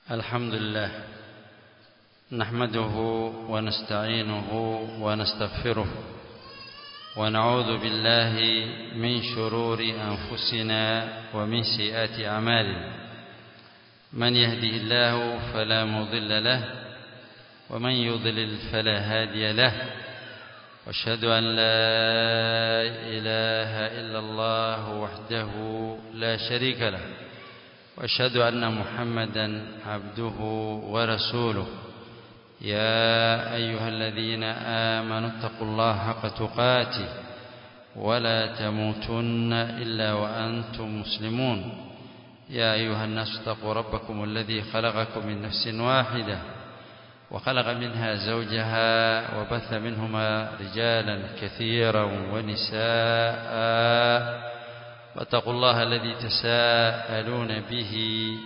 الحمد لله نحمده ونستعينه ونستغفره ونعوذ بالله من شرور أنفسنا ومن سيئات أعمالنا من يهده الله فلا مضل له ومن يضلل فلا هادي له واشهد أن لا إله إلا الله وحده لا شريك له واشهد أن محمدا عبده ورسوله يا أيها الذين آمنوا اتقوا الله حق تقاته ولا تموتن إلا وأنتم مسلمون يا أيها الناس اتقوا ربكم الذي خلقكم من نفس واحدة وخلق منها زوجها وبث منهما رجالا كثيرا ونساء واتقوا الله الذي تساءلون به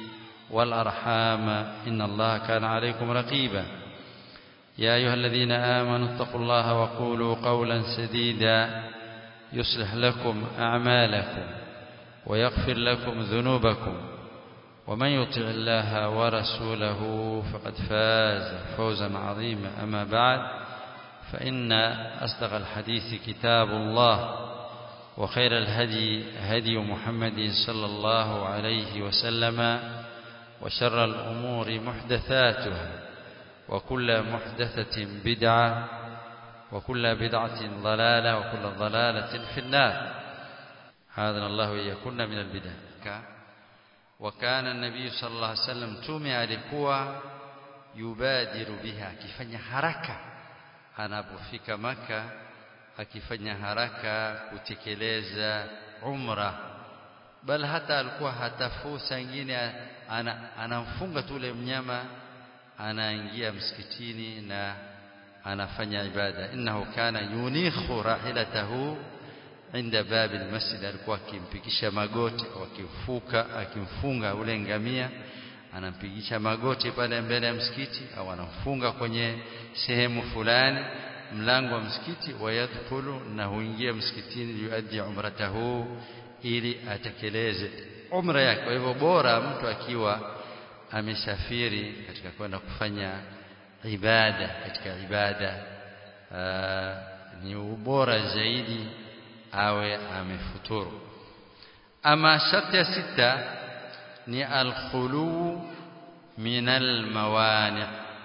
والأرحام إن الله كان عليكم رقيبا يا أيها الذين آمنوا اتقوا الله وقولوا قولا سديدا يصلح لكم أعمالكم ويغفر لكم ذنوبكم ومن يطع الله ورسوله فقد فاز فوزا عظيما أما بعد فإن أصدق الحديث كتاب الله وخير الهدي هدي محمد صلى الله عليه وسلم وشر الأمور محدثاتها وكل محدثة بدعة وكل بدعة ضلالة وكل ضلالة في النار هذا الله يكون من البدع وكان النبي صلى الله عليه وسلم tume alikuwa yubadiru biha akifanya haraka anapofika maka akifanya haraka kutekeleza umra bal hata alikuwa hatafu sangine anamfunga tule mnyama anaingia msikitini na anafanya ibada innahu kana yunikhu rahilatahu inda babi almasjid alikuwa akimpigisha magoti au akimfuka akimfunga ule ngamia anampigisha magoti pale mbele ya msikiti au anamfunga kwenye sehemu fulani mlango wa msikiti wayadkhulu na huingia msikitini yuaddi umratahu ili atekeleze umra yake kwa hivyo bora mtu akiwa amesafiri katika kwenda kufanya ibada katika ibada aa, ni ubora zaidi awe amefuturu ama sharti ya sita ni alkhulu min almawani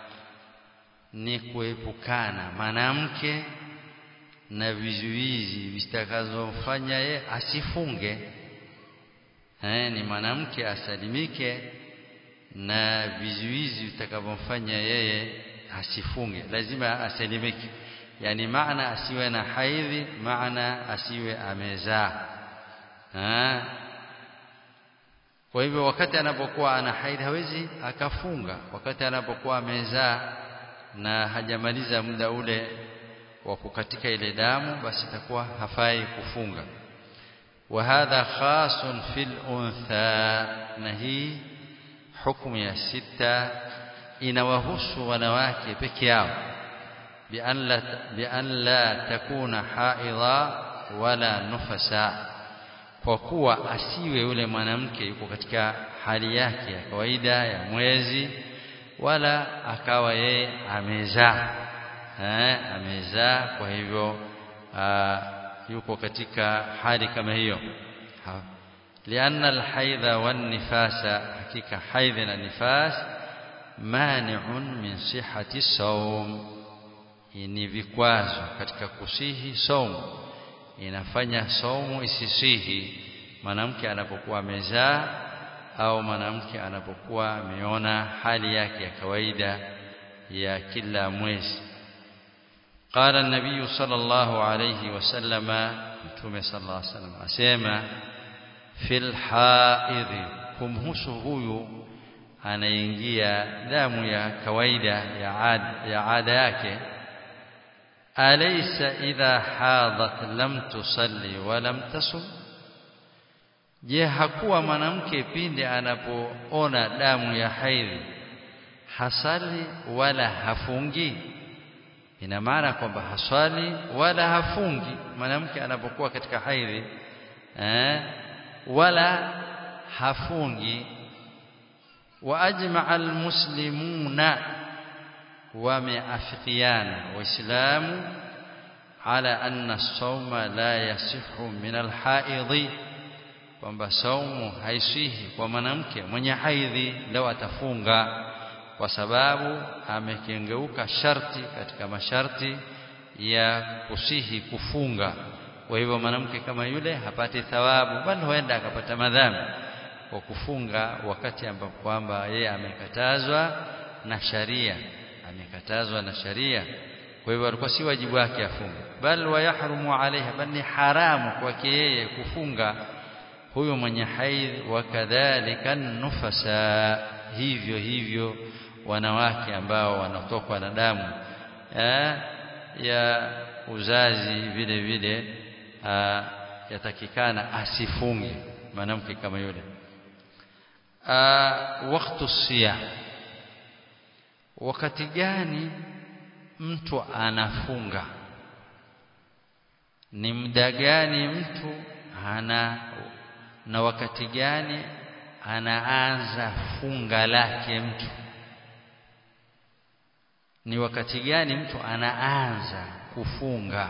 ni kuepukana mwanamke na vizuizi vitakazomfanya ye asifunge eh, ni mwanamke asalimike na vizuizi vitakavyomfanya yeye asifunge lazima asalimike yani maana asiwe na haidhi maana asiwe amezaa kwa hivyo wakati anapokuwa ana haidhi hawezi akafunga wakati anapokuwa amezaa na hajamaliza muda ule wa kukatika ile damu basi itakuwa hafai kufunga wa hadha khasun fil untha na hii hukumu ya sita inawahusu wanawake peke yao بأن لا, بأن لا تكون حائضا ولا نفسا kwa kuwa asiwe yule mwanamke yuko katika hali yake ya kawaida ya mwezi wala akawa yeye amezaa eh amezaa kwa hivyo yuko katika hali kama hiyo lianna alhaidha wan nifasa hakika haidha na nifas mani'un min sihhati sawm ni vikwazo katika kusihi saumu inafanya saumu isisihi mwanamke anapokuwa amezaa au mwanamke anapokuwa ameona hali yake ya kawaida ya kila mwezi قال النبي صلى الله عليه وسلم متومه صلى الله عليه وسلم asema fil haidh kumhusu huyu anaingia damu ya kawaida ya ada, ya ada yake alaysa idha hadat lam tusalli wa lam tasum je hakuwa mwanamke pindi anapoona damu ya haidhi hasali wala hafungi ina maana kwamba haswali wala hafungi mwanamke anapokuwa katika haidhi eh, wala hafungi wa ajma'a almuslimuna wameafikiana waislamu ala anna as-sawma la yasihu min al-haidhi kwamba saumu haisihi kwa mwanamke mwenye haidhi leo atafunga kwa sababu amekengeuka sharti katika masharti ya kusihi kufunga kwa hivyo mwanamke kama yule hapati thawabu bali huenda akapata madhambi kwa kufunga wakati ambapo kwamba yeye amekatazwa na sharia amekatazwa na sharia kwa hivyo alikuwa si wajibu wake afunge bal wayahrumu alaiha bal ni haramu kwake yeye kufunga huyo mwenye haidh wakadhalika nufasa hivyo hivyo wanawake ambao wanatokwa na damu eh, ya uzazi vile vile aa, yatakikana asifunge mwanamke kama yule wakati siyam wakati gani mtu anafunga ni muda gani mtu ana na wakati gani anaanza funga lake mtu ni wakati gani mtu anaanza kufunga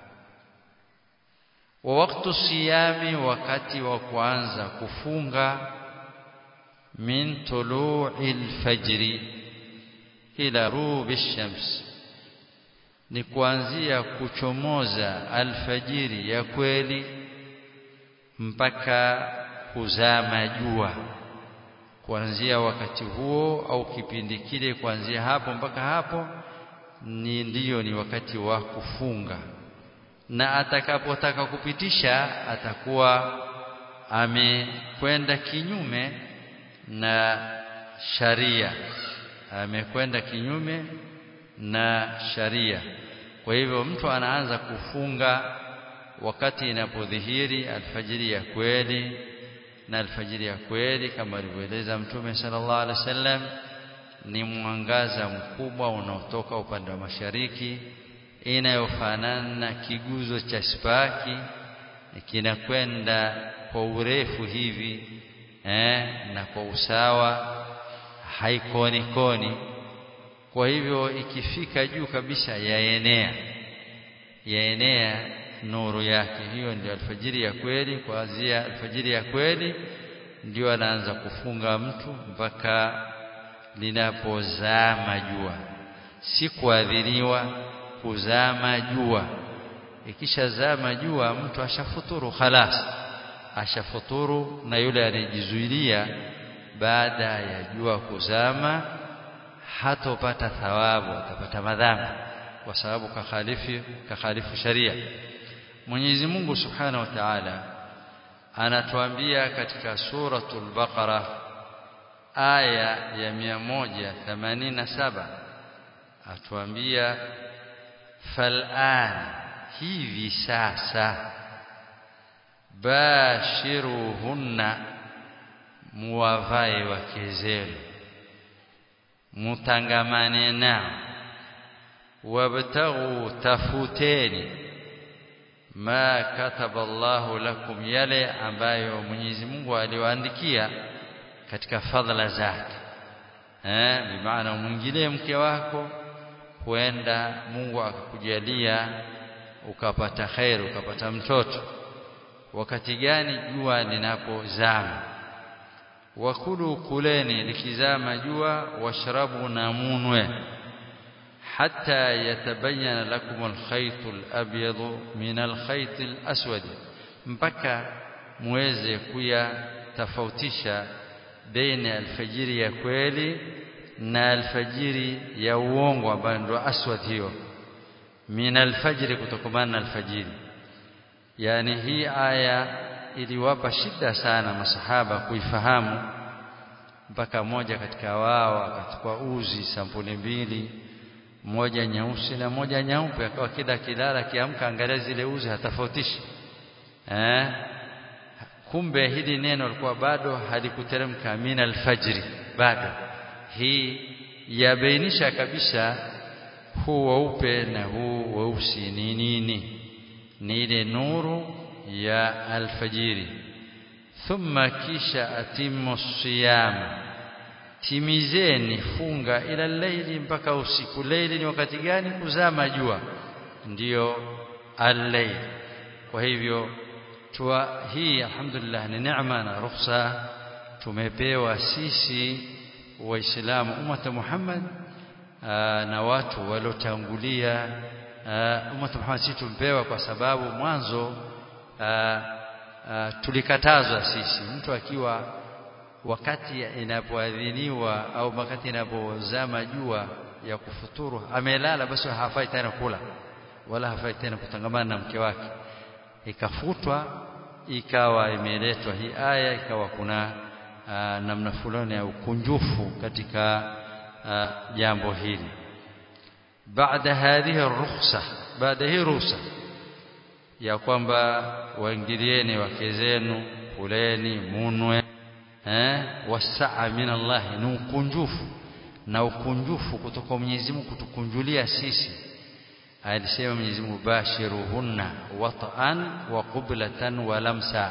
wa wakati siyami wakati wa kuanza kufunga min tulu'i al-fajri ila rubi shams ni kuanzia kuchomoza alfajiri ya kweli mpaka kuzama jua kuanzia wakati huo au kipindi kile kuanzia hapo mpaka hapo ni ndiyo ni wakati wa kufunga na atakapotaka kupitisha atakuwa amekwenda kinyume na sharia amekwenda kinyume na sharia kwa hivyo mtu anaanza kufunga wakati inapodhihiri alfajiri ya kweli na alfajiri ya kweli kama alivyoeleza mtume sallallahu alaihi wasallam ni mwangaza mkubwa unaotoka upande wa mashariki inayofanana na kiguzo cha spaki kinakwenda kwa urefu hivi eh, na kwa usawa haikoni koni kwa hivyo ikifika juu kabisa yaenea yaenea nuru yake hiyo ndio alfajiri ya kweli kuanzia alfajiri ya kweli ndio anaanza kufunga mtu mpaka linapozama jua si kuadhiniwa kuzama jua ikishazama jua mtu ashafuturu khalas ashafuturu na yule anayejizuilia baada ya jua kuzama hatopata thawabu atapata madhambi kwa sababu kakhalifu kakhalifu sharia Mwenyezi Mungu Subhanahu wa Ta'ala anatuambia katika suratul Baqara aya ya 187 atuambia fal'an hivi sasa bashiruhunna muwavae wake zenu mutangamane nao wabtaghu tafuteni ma kataba Allahu lakum yale ambayo Mwenyezi Mungu aliwaandikia katika fadhila zake eh bimaana mwingilie mke wako huenda Mungu akakujalia ukapata khairu ukapata mtoto wakati gani jua linapozama wakulu kuleni likizama jua washrabu na munwe hatta yatabayyana lakum alkhayt alabyad min alkhayt alaswad mpaka muweze kuyatofautisha baina alfajiri ya kweli na alfajiri ya uongo ambayo ndio aswad hiyo min alfajiri kutokamana na alfajiri yani hii aya iliwapa shida sana masahaba kuifahamu mpaka moja katika wao akachukua uzi sampuli mbili moja nyeusi na moja nyeupe akawa kila kilala kiamka angalia zile uzi hatafautishi eh kumbe hili neno likuwa bado halikuteremka min alfajri bado hii yabainisha kabisa huu weupe na huu weusi ni nini ni ile nuru ya alfajiri thumma kisha atimu siyama timizeni funga ila laili mpaka usiku laili ni wakati gani kuzama jua ndiyo al-layl kwa hivyo tua hii alhamdulillah ni neema na ruhusa tumepewa sisi waislamu ummata Muhammad aa, na watu waliotangulia ummata Muhammad sisi tumpewa kwa sababu mwanzo aa, aa, tulikatazwa sisi mtu akiwa wakati inapoadhiniwa au wakati inapozama jua ya kufuturu amelala basi hafai tena kula wala hafai tena kutangamana na mke wake ikafutwa ikawa imeletwa hii aya ikawa kuna aa, namna fulani ya ukunjufu katika aa, jambo hili baada hadhihi rukhsa baada hii ruhusa ya kwamba waingilieni wake zenu kuleni munwe eh wasaa min Allah ni ukunjufu na ukunjufu kutoka Mwenyezi Mungu kutukunjulia sisi alisema Mwenyezi Mungu bashiruhunna wat'an wa qublatan wa lamsa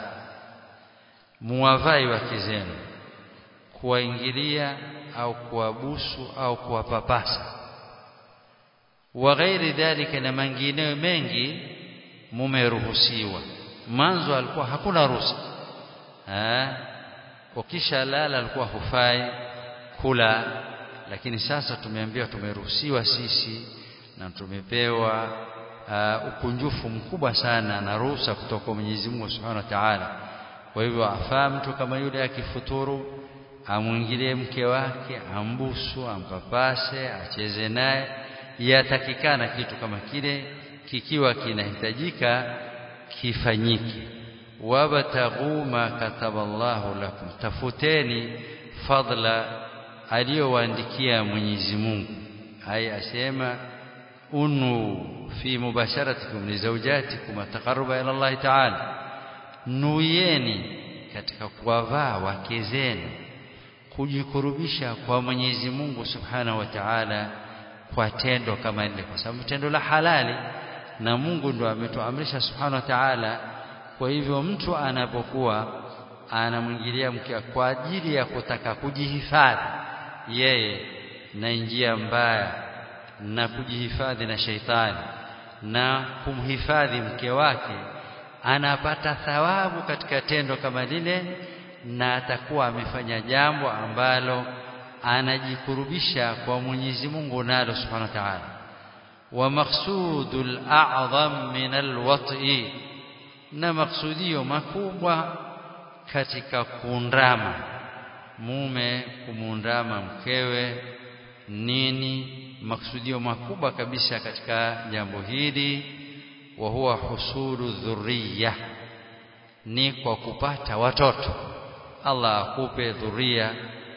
muwavai wake zenu kuwaingilia au kuwabusu au kuwapapasa wa ghairi dhalika na mengineyo mengi mumeruhusiwa mwanzo alikuwa hakuna ruhusa eh ukisha lala alikuwa hufai kula lakini sasa tumeambiwa tumeruhusiwa sisi na tumepewa uh, ukunjufu mkubwa sana na ruhusa kutoka kwa Mwenyezi Mungu Subhanahu wa Ta'ala kwa hivyo afaa mtu kama yule akifuturu amwingilie mke wake ambusu ampapase acheze naye yatakikana kitu kama kile kikiwa kinahitajika kifanyike wabtaghu ma kataballahu lakum tafuteni fadla aliyowaandikia Mwenyezi Mungu hai asema unu fi mubasharatikum li zawjatikum taqarruba ila Allah ta'ala nuyeni katika kuwavaa wake zenu kujikurubisha kwa Mwenyezi Mungu Subhanahu wa Ta'ala kwa tendo kama ile kwa sababu tendo la halali na Mungu ndo ametuamrisha Subhanahu wa Ta'ala kwa hivyo mtu anapokuwa anamwingilia mke kwa ajili ya kutaka kujihifadhi yeye na njia mbaya na kujihifadhi na sheitani na kumhifadhi mke wake anapata thawabu katika tendo kama lile na atakuwa amefanya jambo ambalo anajikurubisha kwa Mwenyezi Mungu nalo Subhanahu wa Ta'ala wa maqsudul a'zam min alwat'i na maksudio makubwa katika kuundama mume kumuundama mkewe nini maksudio makubwa kabisa katika jambo hili wa huwa husulu dhurriya ni kwa kupata watoto Allah akupe dhuria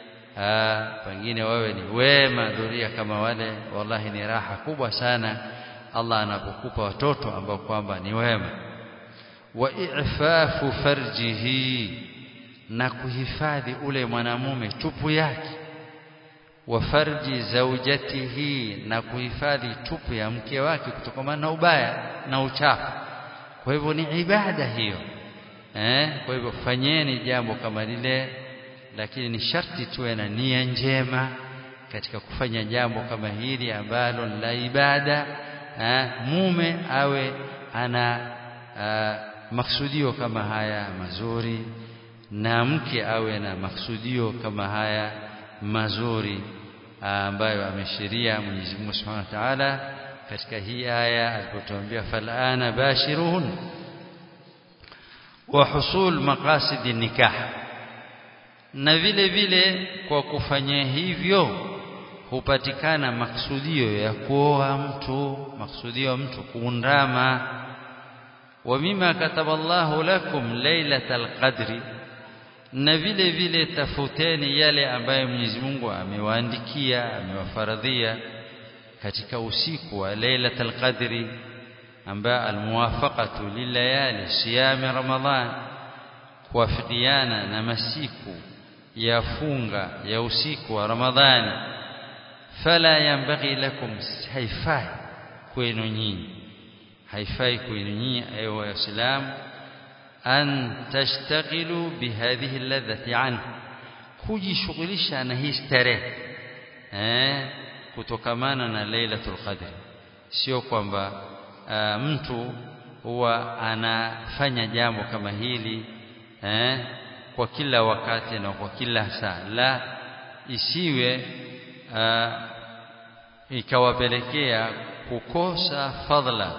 pengine wewe ni wema dhuria kama wale wallahi ni raha kubwa sana Allah anapokupa watoto ambao kwamba ni wema wa i'fafu farjihi na kuhifadhi ule mwanamume tupu yake wa farji zaujatihi na kuhifadhi tupu ya mke wake kutokana na ubaya na uchafu kwa hivyo ni ibada hiyo eh kwa hivyo fanyeni jambo kama lile lakini ni sharti tuwe na nia njema katika kufanya jambo kama hili ambalo la ibada eh, mume awe ana uh, maksudio kama haya mazuri na mke awe na maksudio kama haya mazuri ambayo ameshiria Mwenyezi Mungu Subhanahu wa Ta'ala katika hii aya alipotuambia falana bashiruhun wa husul maqasid nikah na vile vile kwa kufanya hivyo hupatikana maksudio ya kuoa mtu maksudio mtu kuundama wa mima kataballahu lakum lailatal qadri na vile vile tafuteni yale ambayo Mwenyezi Mungu amewaandikia amewafaradhia katika usiku wa lailatul qadri ambayo almuwafaqatu lilayali siyami ramadhan kuwafikiana na masiku ya funga ya usiku wa ramadhani fala yanbaghi lakum haifai kwenu nyinyi haifai kwenu nyinyi ayo waislamu an tashtaghilu bihadhihi alladhati anhu kujishughulisha na hii starehe eh kutokamana na Lailatul Qadr sio kwamba uh, mtu huwa anafanya jambo kama hili eh kwa kila wakati na kwa kila saa la isiwe uh, ikawapelekea kukosa fadhila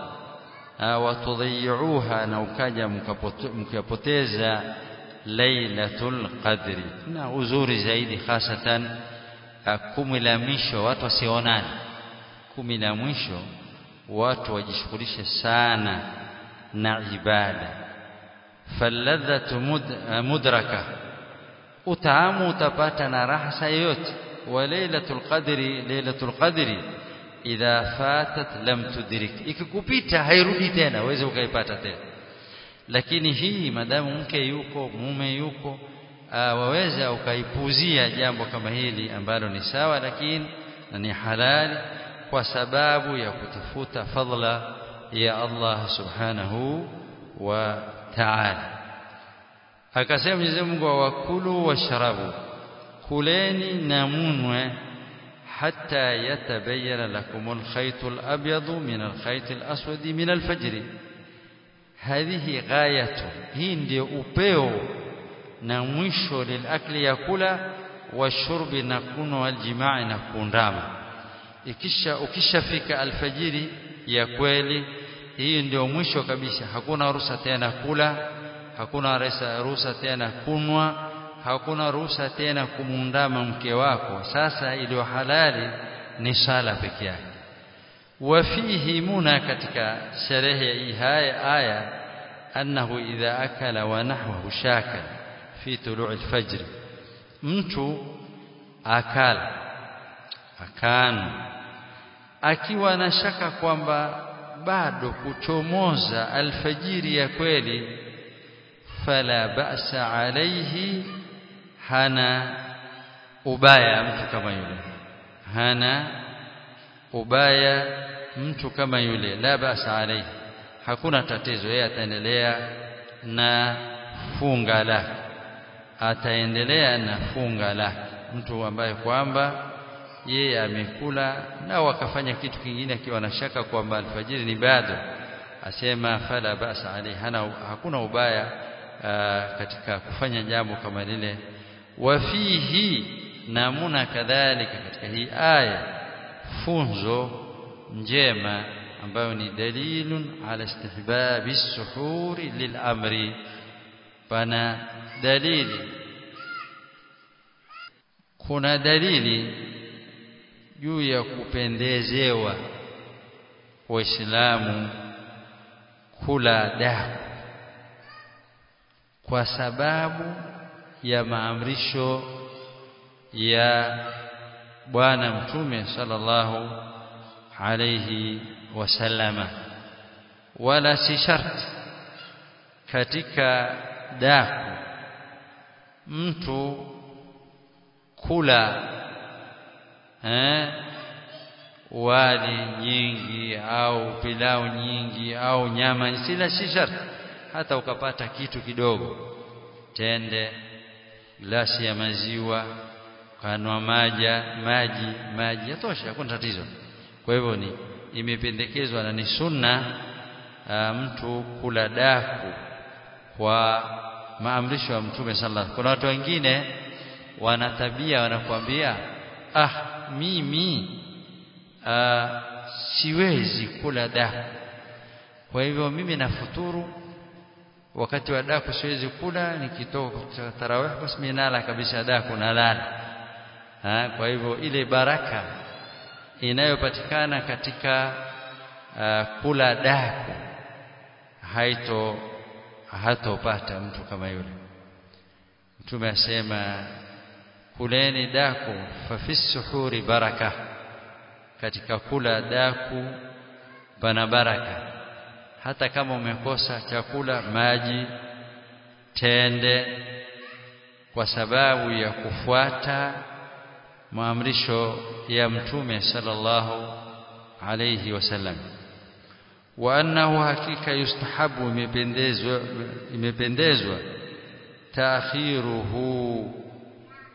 watudhiyuha na ukaja mkapoteza lailatul qadri na uzuri zaidi hasatan kumi la mwisho watu wasionane kumi la mwisho watu wajishughulishe sana na ibada falladhatu mud, mudraka utaamu utapata na raha yoyote wa lailatul qadri lailatul qadri idha fatat lam tudrik ikikupita hairudi tena uweze ukaipata tena lakini hii madamu mke yuko mume yuko waweza ukaipuzia jambo kama hili ambalo ni sawa lakini na ni halali kwa sababu ya kutafuta fadla ya Allah subhanahu wa ta'ala akasema Mwenyezi Mungu wakulu washrabu kuleni na munwe حتى يتبين لكم الخيط الأبيض من الخيط الأسود من الفجر هذه غاية hii ndio upeo na mwisho lilakli ya kula washurbi na kunywa aljimaa na kuundama ikisha ukishafika alfajiri ya kweli hii ndio mwisho kabisa hakuna ruhusa tena kula hakuna ruhusa tena kunwa hakuna ruhusa tena kumuundama mke wako sasa iliyo halali ni sala peke yake wafihi muna katika sherehe haya aya annahu idha akala wa nahwahu shaka fi tulu'i alfajr mtu akala akana akiwa na shaka kwamba bado kuchomoza alfajiri ya kweli fala ba'sa alayhi hana ubaya mtu kama yule hana ubaya mtu kama yule la basa alayhi hakuna tatizo yeye ataendelea na funga lake ataendelea na funga lake mtu ambaye kwamba yeye amekula na wakafanya kitu kingine akiwa na shaka kwamba alfajiri ni bado asema fala basa alayhi hana hakuna ubaya aa, katika kufanya jambo kama lile wafihi namuna kadhalika katika hii aya funzo njema ambayo ni dalilun ala istihbabi suhuri lilamri pana dalili kuna dalili juu ya kupendezewa waislamu kula daku kwa sababu ya maamrisho ya bwana mtume sallallahu alayhi wasallama wala si sharti katika daku mtu kula eh, wali nyingi au pilau nyingi au nyama sila si sharti hata ukapata kitu kidogo tende glasi ya maziwa kanwa maja maji maji yatosha hakuna tatizo kwa hivyo ni imependekezwa na ni sunna a, mtu kula daku kwa maamrisho ya mtume sallallahu kuna watu wengine wana tabia wanakuambia ah mimi a, siwezi kula daku kwa hivyo mimi nafuturu wakati wa daku siwezi kula nikitoka kutoka tarawih basi mimi nala kabisa daku nalala ha, kwa hivyo ile baraka inayopatikana katika uh, kula daku haito hatopata mtu kama yule mtume asema kuleni daku fa fi suhuri baraka katika kula daku pana baraka hata kama umekosa chakula maji tende kwa sababu ya kufuata maamrisho ya mtume sallallahu alayhi wasallam wa annahu hakika yustahabu imependezwa imependezwa taakhiruhu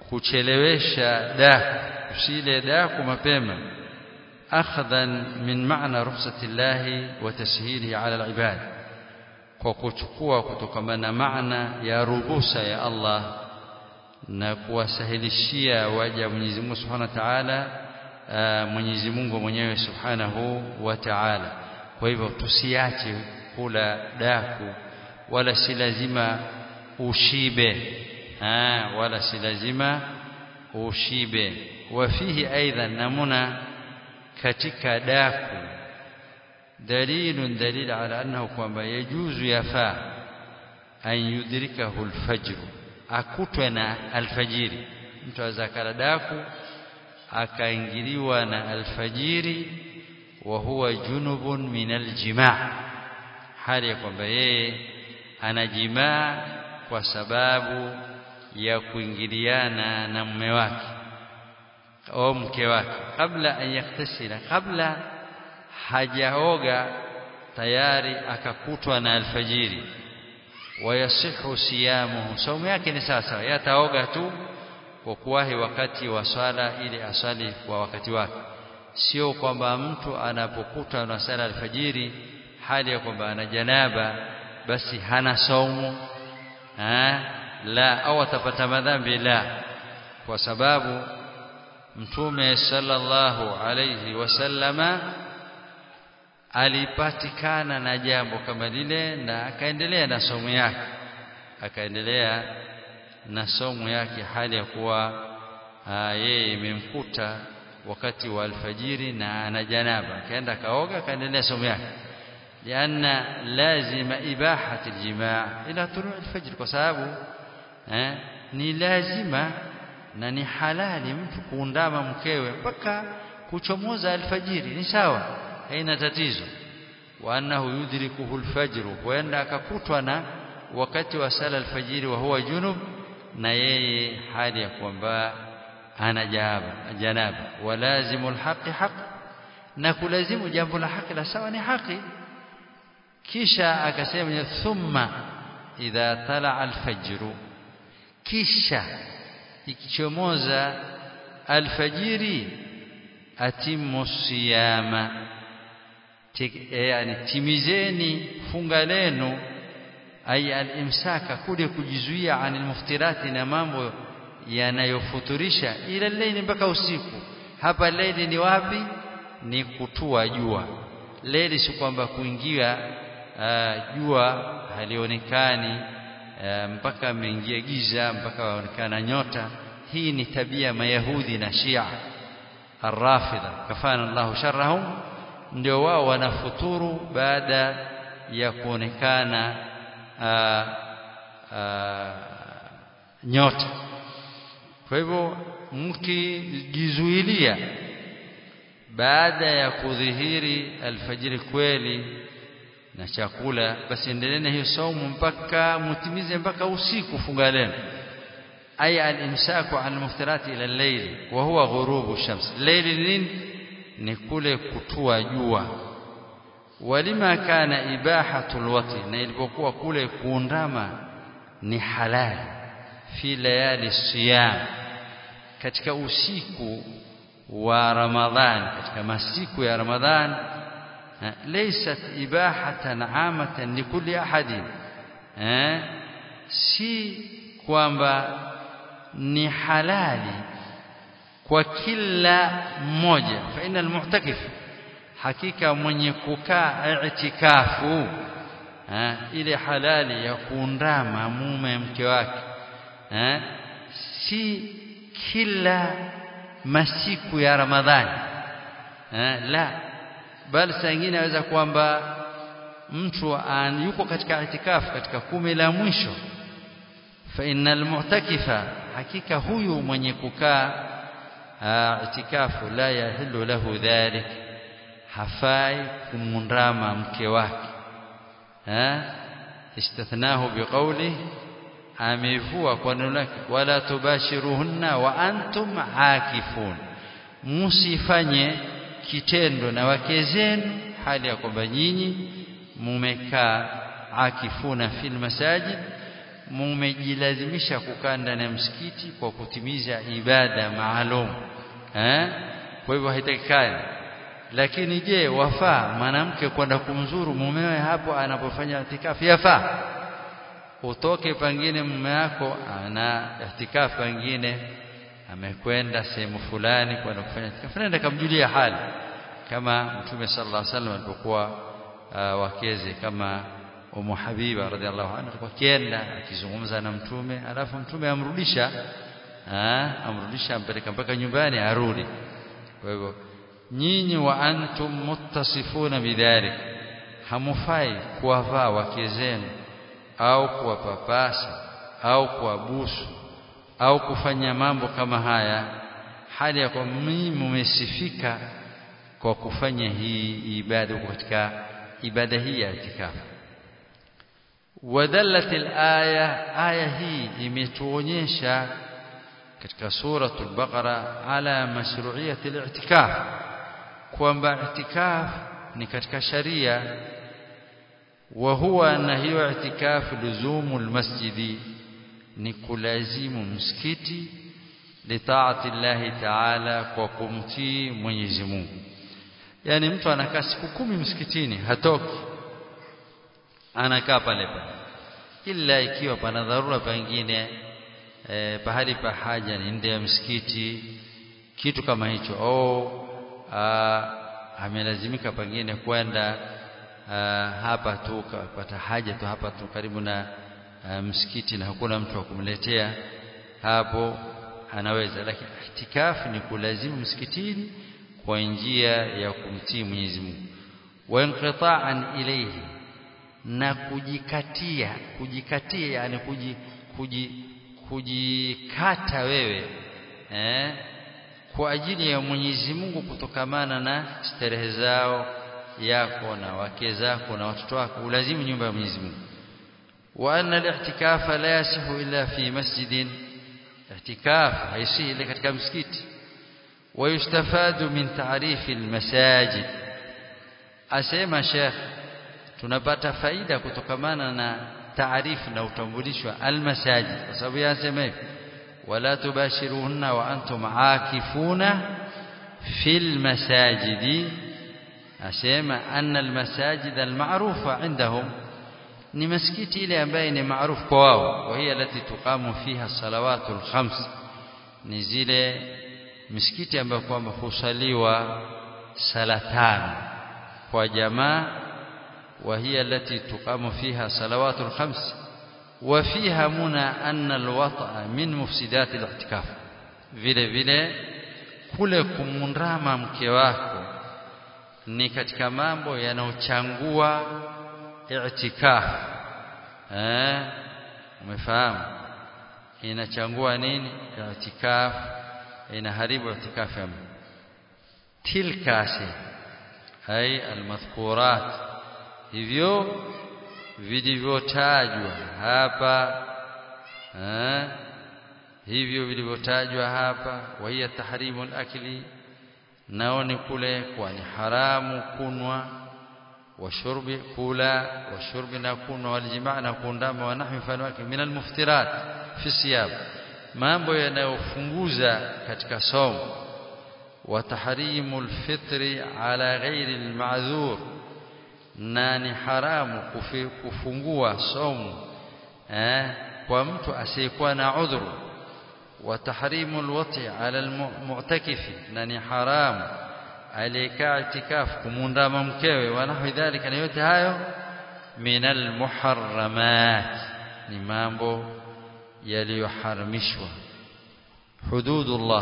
kuchelewesha daku usile daku mapema akhdhan min maana rukhsati llahi wa tashilihi ala alibad kwa kuchukua kutokana na maana ya ruhusa ya Allah na kuwasahilishia waja Mwenyezi Mungu Subhanahu wa Ta'ala Mwenyezi Mungu mwenyewe Subhanahu wa Ta'ala kwa hivyo tusiache kula daku wala si lazima ushibe ah wala si lazima ushibe wafihi aidha namuna katika daku dalilun dalil ala annahu kwamba yajuzu yafaa an yudrikahu alfajr akutwe na alfajiri mtu aweza kala daku akaingiliwa na alfajiri wa huwa junubun min aljimaa hali ya kwamba yeye anajimaa kwa sababu ya kuingiliana na mume wake au mke wake kabla an yaktasila kabla hajaoga tayari akakutwa na alfajiri wayasihu siyamuhu saumu yake ni sasa yataoga tu kwa kuwahi wakati wa swala ili asali kwa wakati wake sio kwamba mtu anapokutwa na sala alfajiri hali ya kwamba ana janaba basi hana saumu ha? la au atapata madhambi la kwa sababu mtume sallallahu alayhi wasallama alipatikana na jambo kama lile na akaendelea na somo yake akaendelea na somo yake hali ya kuwa yeye imemkuta wakati wa alfajiri na ana janaba akaenda kaoga akaendelea somo yake لأن لازم إباحة الجماع إلى طلوع الفجر kwa sababu eh, ni lazima na ni halali mtu kuundama mkewe mpaka kuchomoza alfajiri ni sawa haina tatizo wa annahu yudrikuhu alfajr huenda akakutwa na wakati wa sala alfajiri wa huwa junub na yeye hali ya kwamba ana jaba janaba walazimu alhaqi haq na kulazimu jambo la haki la sawa ni haki kisha akasema thumma idha tala alfajr kisha ikichomoza alfajiri atimu siyama yani timizeni funga lenu ay alimsaka kule kujizuia anil muftirati na mambo yanayofuturisha ila laili mpaka usiku hapa laili ni wapi ni kutua jua laili si kwamba kuingia jua halionekani mpaka ameingia giza mpaka waonekana nyota hii ni tabia mayahudi na shia arrafidha kafana Allahu sharrahum ndio wao wanafuturu baada ya kuonekana aa, aa, nyota kwa hivyo mkijizuilia baada ya kudhihiri alfajiri kweli na chakula basi endeleeni hiyo saumu mpaka mutimize mpaka usiku funga lenu ay al-imsaku an al-muftirati ila al-layl wa huwa ghurubu shams layli nini ni kule kutua jua walima kana ibahatu al-wati na ilipokuwa kule kuundama ni halali fi layali siyam katika usiku wa ramadhan katika masiku ya ramadhan ليست إباحة عامة لكل أحد si kwamba ni halali kwa kila mmoja fa inal mu'takif hakika mwenye kukaa i'tikafu ile halali ya kuundama mume mke wake si kila masiku ya ramadhani la bali saa nyingine aweza kwamba mtu yuko katika itikafu katika kumi la mwisho fa innal mu'takifa hakika huyu mwenye kukaa itikafu la yahillu lahu dhalik hafai kumundama mke wake istithnahu biqawli amevua kwa neno lake wala tubashiruhunna wa antum akifun musifanye kitendo na wake zenu hali ya kwamba nyinyi mumekaa akifuna fil masajid mumejilazimisha kukaa ndani ya msikiti kwa kutimiza ibada maalum eh kwa hivyo haitakikani lakini je wafaa mwanamke kwenda kumzuru mumewe hapo anapofanya itikafu yafaa utoke pengine mume wako ana itikafu pengine amekwenda sehemu fulani kwenda kufanya itikafu nenda kamjulia hali kama mtume sallallahu alaihi wasallam alipokuwa uh, wakeze kama Umu Habiba radhiallahu anha alikuwa kienda akizungumza na mtume alafu mtume amrudisha ah amrudisha ampeleka mpaka nyumbani arudi kwa hivyo nyinyi wa antum muttasifuna bidhalik hamufai kuwavaa wake zenu au kuwapapasa au kuwabusu au kufanya mambo kama haya hali ya kwamba mimi mumesifika kwa kufanya hii ibada katika ibada hii ya itikafu ودلت الآية آية هي imetuonyesha katika suratul baqara ala mashru'iyati al-i'tikaf kwamba i'tikaf ni katika sharia wa huwa na hiyo i'tikaf luzumul masjidi ni kulazimu msikiti litaati Allah ta'ala kwa kumtii Mwenyezi Mungu yani mtu anakaa siku kumi msikitini hatoki anakaa pale pale ila ikiwa pana dharura pengine e, pahali pa haja ni nje ya msikiti kitu kama hicho au amelazimika pengine kwenda hapa tu kupata haja tu hapa tu karibu na a, msikiti na hakuna mtu wa kumletea hapo anaweza lakini itikafu ni kulazimu msikitini kwa njia ya kumtii Mwenyezi Mungu wa inqita'an ilayhi na kujikatia kujikatia yani kuji, kuji, kujikata wewe eh, kwa ajili ya Mwenyezi Mungu kutokamana na starehe zao yako na wake zako na watoto wako ulazimu nyumba ya Mwenyezi Mungu wa anna al-i'tikafa la yasihu illa fi masjidin i'tikaf haisihi ila katika msikiti ويستفاد من تعريف المساجد asema Sheikh tunapata faida kutokamana na taarifu na utambulisho almasajid kwa sababu yasema hivi wala tubashiruhunna wa antum aakifuna fil masajidi asema anna almasajid almarufa indahum ni maskiti ile ambaye ni maarufu kwa wao wa hiya lati tuqamu fiha salawatul khams ni zile misikiti ambayo kwamba husaliwa sala tano kwa jamaa وهي التي تقام فيها صلوات الخمس وفيها منى أن الوطأ من مفسدات الاعتكاف vile vile kule kumundama mke wako ni katika mambo yanayochangua i'tikaf eh umefahamu inachangua nini i'tikaf inaharibu i'tikaf ya tilka ay almadhkurat hivyo vilivyotajwa hapa eh, hivyo vilivyotajwa hapa wahiya tahrimu al-akli nao ni kule kwa ni haramu kunwa washurbi kula washurbi na kunwa waljimaa na kuundama wa nahwi mfano wake min almuftirat fi siyab mambo yanayofunguza katika somo wa tahrimu alfitri ala ghairi alma'dhur na ni haramu kufi, kufungua somo eh, kwa mtu asiyekuwa na udhuru wa tahrimu alwati ala almu'takifi na ni haramu aliyekaa itikafu kumundama mkewe wa nahwi dhalika na yote hayo min almuharramat ni mambo yaliyoharamishwa hududullah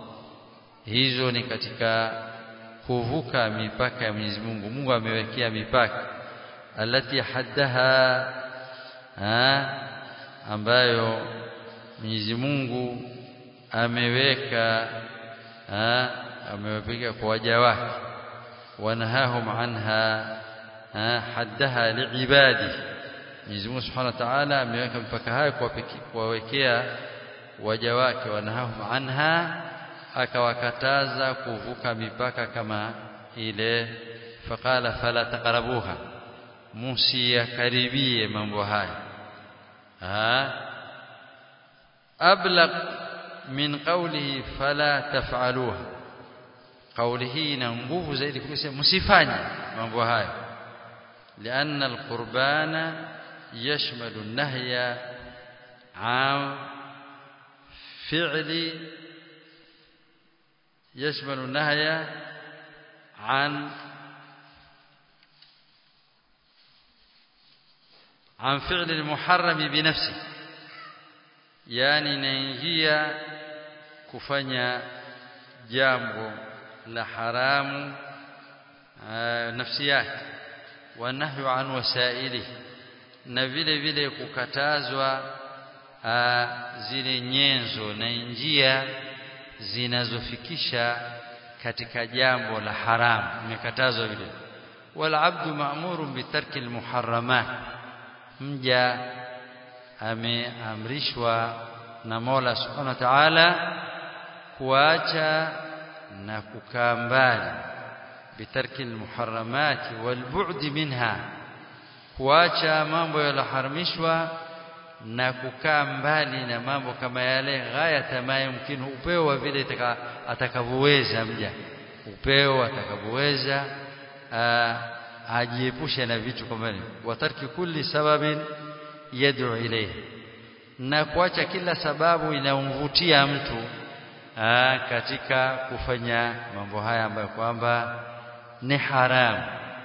hizo ni katika kuvuka mipaka ya Mwenyezi Mungu Mungu amewekea mipaka alati haddaha ha, ambayo Mwenyezi Mungu ameweka ha, ameweka kwa waja wake wanahahum anha ha, haddaha liibadi Mwenyezi Mungu Subhanahu wa Ta'ala ameweka mipaka hayo kuwawekea waja wake wanahahum anha akawakataza kuvuka mipaka kama ile faqala fala taqrabuha musiyakaribie mambo haya ablaq min qawlihi fala taf'aluha kauli hii ina nguvu zaidi kusema msifanye mambo hayo لأن القربان يشمل النهي عن فعل يشمل النهي عن عن فعل المحرم بنفسه يعني inaingia kufanya jambo la haramu nafsi yake wa nahyu an wasaili na vile vile kukatazwa zile nyenzo na njia zinazofikisha katika jambo la haramu imekatazwa vile wala abdu ma'murun bitarki almuharramat mja ameamrishwa na Mola Subhanahu wa Ta'ala kuacha na kukaa mbali bitarki almuharramati walbu'd minha kuacha mambo yaloharamishwa na kukaa mbali na mambo kama yale ghaya ma yumkinu upeo wa vile atakavyoweza mja upeo atakavyoweza ajiepushe na vitu kama hivyo watarki kulli sababin yad'u ilayhi na kuacha kila sababu inayomvutia mtu aa, katika kufanya mambo haya ambayo kwamba ni haramu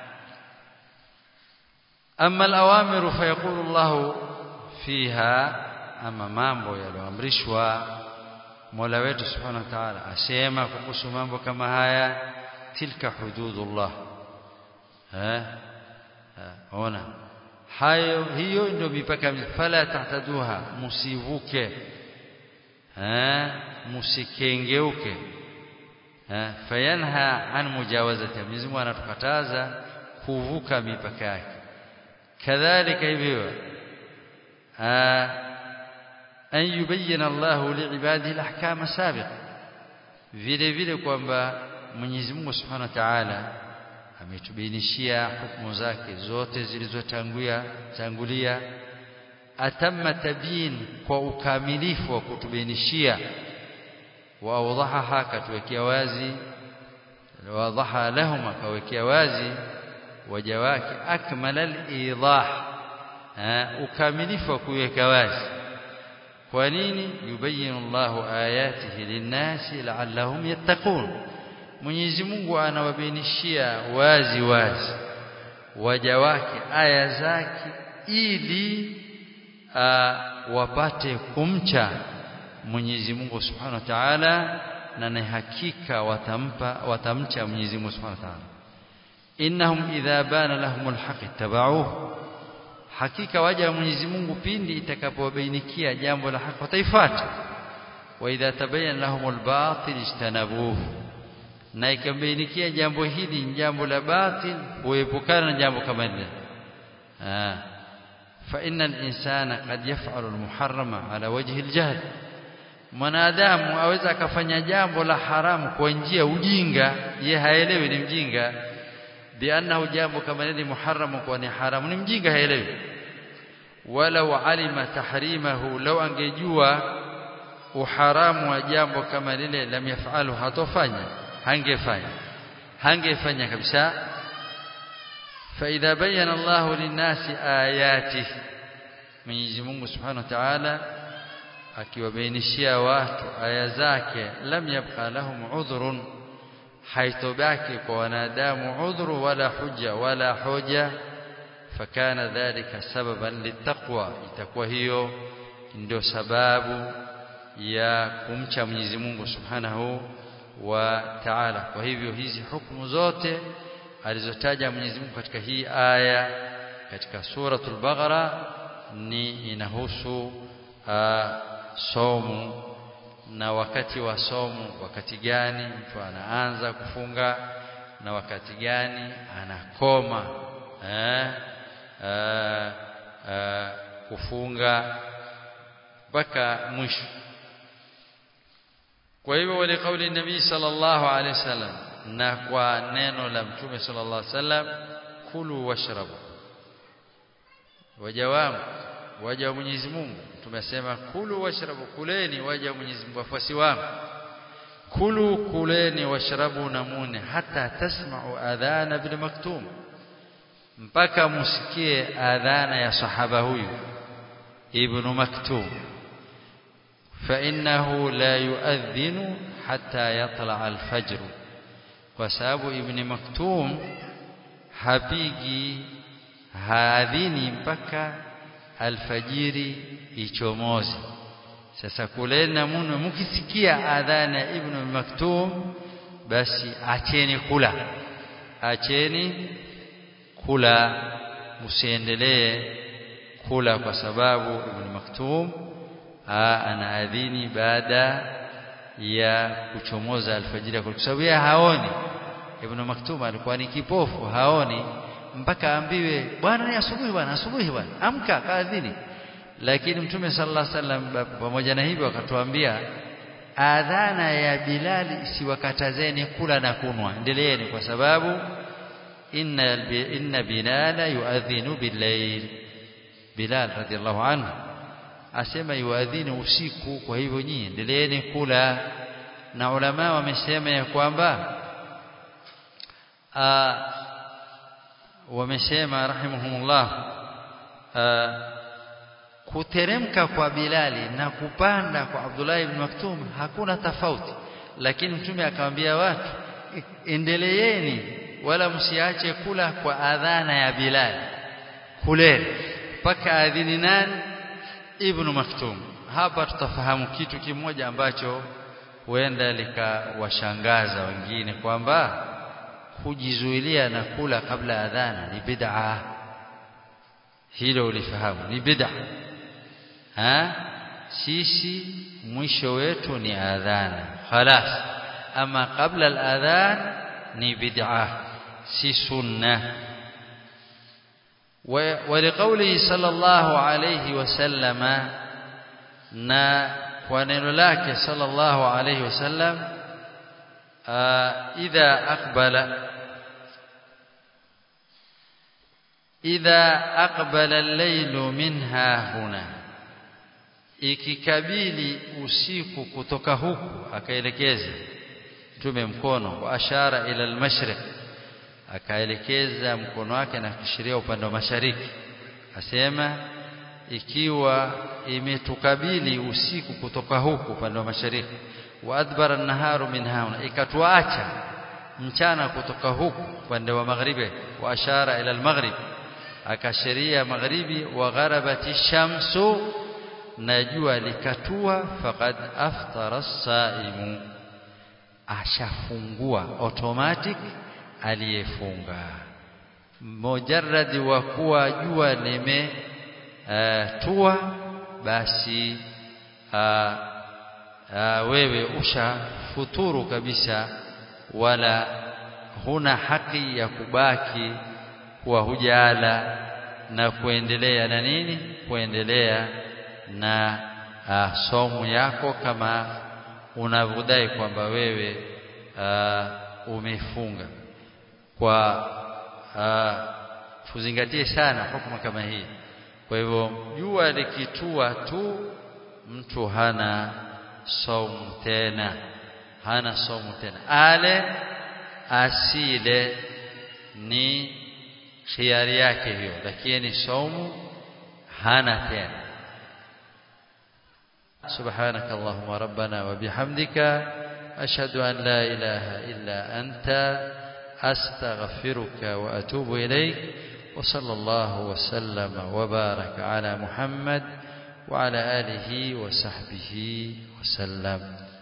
amma al-awamiru fayaqulu Allah fiha ama mambo yaliyoamrishwa Mola wetu Subhanahu wa Ta'ala asema kuhusu mambo kama haya tilka hududullah eh ona hayo hiyo ndio mipaka fala tahtaduha musivuke eh musikengeuke eh fayanha an mujawazati Mwenyezi Mungu anatukataza kuvuka mipaka yake kadhalika hivyo an yubayyana Allah liibadihi alahkam sabiqa vile vile kwamba Mwenyezi Mungu Subhanahu wa Ta'ala ametubainishia hukumu zake zote zilizotangulia tangulia atamma tabyin kwa ukamilifu wa kutubainishia wa awdahaha katuwekea wazi wadaha lahum akawekea wazi waja wake akmala al-idah ukamilifu wa kuweka wazi kwa nini yubayinu Allahu ayatihi linnasi la'allahum yattaqun Mwenyezi Mungu anawabainishia wazi wazi waja wake aya zake ili wapate kumcha Mwenyezi Mungu Subhanahu wa Ta'ala na ni hakika watampa watamcha Mwenyezi Mungu Subhanahu wa Ta'ala innahum idha bana lahumul haqq tabauhu hakika waja wa Mwenyezi Mungu pindi itakapowabainikia jambo la haki wataifuata wa idha tabayyana lahumul batil ijtanabuhu na ikambainikia jambo hili ni jambo la batil huepukana na jambo kama hili ah fa innal insana qad yaf'alu al-muharrama ala wajhi al-jahl mwanadamu aweza akafanya jambo la haramu kwa njia ujinga ye haelewi ni mjinga biannahu jambo kama hili muharramu kwa ni haramu ni mjinga haelewi walau alima tahrimahu law angejua uharamu wa jambo kama lile lam yafalu hatofanya hangefanya hangefanya kabisa فإذا بين الله للناس آياته Mwenyezi Mungu Subhanahu wa Ta'ala akiwabainishia watu aya zake lam yabqa lahum udhrun haitobaki kwa wanadamu udhuru wala hujja wala hoja fakana dhalika sababan litaqwa itakuwa hiyo ndio sababu ya kumcha Mwenyezi Mungu Subhanahu wa Ta'ala kwa hivyo hizi hukumu zote alizotaja Mwenyezi Mungu katika hii aya katika suratul Baqara ni inahusu somu na wakati wa somu wakati gani mtu anaanza kufunga na wakati gani anakoma eh, eh, eh, kufunga mpaka mwisho kwa hivyo wale kauli nabii sallallahu alaihi wasallam na kwa neno la mtume sallallahu alaihi wasallam kulu washrabu wajawamu waja wa Mwenyezi Mungu tumesema kulu washrabu kuleni waja wa Mwenyezi Mungu wafuasi wangu kulu kuleni washrabu namune hata tasma'u adhana bil maktum mpaka musikie adhana ya sahaba huyu ibn maktum fa innahu la yuadhinu hatta yatla al-fajr kwa sababu ibn maktum hapigi haadhini mpaka alfajiri ichomoze sasa kuleni na munwe mkisikia adhana ya ibn maktum basi acheni kula acheni kula msiendelee kula kwa sababu ibn maktum anaadhini baada ya kuchomoza alfajiri kwa sababu yeye haoni ibn maktum alikuwa ni kipofu haoni mpaka ambiwe bwana ni asubuhi bwana asubuhi bwana amka kaadhini lakini mtume sallallahu alaihi wasallam pamoja na hivyo akatuambia adhana ya Bilal isiwakatazeni kula na kunwa endeleeni kwa sababu inna inna Bilal yuadhinu bil-layl Bilal radhiallahu anhu asema yuadhinu usiku kwa hivyo nyinyi endeleeni kula na ulama wamesema ya kwamba wamesema rahimahumullah kuteremka kwa Bilali na kupanda kwa Abdullah ibn Maktum hakuna tofauti lakini mtume akamwambia watu endeleeni wala msiache kula kwa adhana ya Bilal kuleni mpaka adhini nani ibn Maktum hapa tutafahamu kitu kimoja ambacho huenda likawashangaza wengine kwamba kujizuilia na kula kabla adhana ni bid'a hilo ulifahamu ni bid'a ha sisi mwisho wetu ni adhana خلاص ama kabla al-adhan ni bid'a si sunna ولقوله صلى الله عليه وسلم na kwa neno lake sallallahu alayhi wasallam idha aqbala idha aqbala al-laylu minha huna ikikabili usiku kutoka huku akaelekeza mtume mkono wa ashara ila al-mashriq akaelekeza mkono wake na kushiria upande wa mashariki asema ikiwa imetukabili usiku kutoka huku upande wa mashariki wa adbara an-naharu min hauna ikatuacha mchana kutoka huku upande wa magharibi wa ashara ila al-maghrib akashiria magharibi wa gharabati shamsu na jua likatua faqad aftara as-saimu ashafungua automatic aliyefunga mujarradi wa kuwa jua lime uh, tua basi uh, uh, wewe ushafuturu kabisa wala huna haki ya kubaki kuwa hujala na kuendelea na nini kuendelea na uh, somo yako kama unavyodai kwamba wewe uh, umefunga kwa uh, tuzingatie sana hukumu kama hii kwa hivyo jua likitua tu mtu hana saumu tena hana saumu tena ale asile ni khiari yake hiyo lakini saumu hana tena سبحانك اللهم ربنا وبحمدك أشهد أن لا إله إلا أنت أستغفرك وأتوب إليك وصلى الله وسلم وبارك على محمد وعلى آله وصحبه وسلم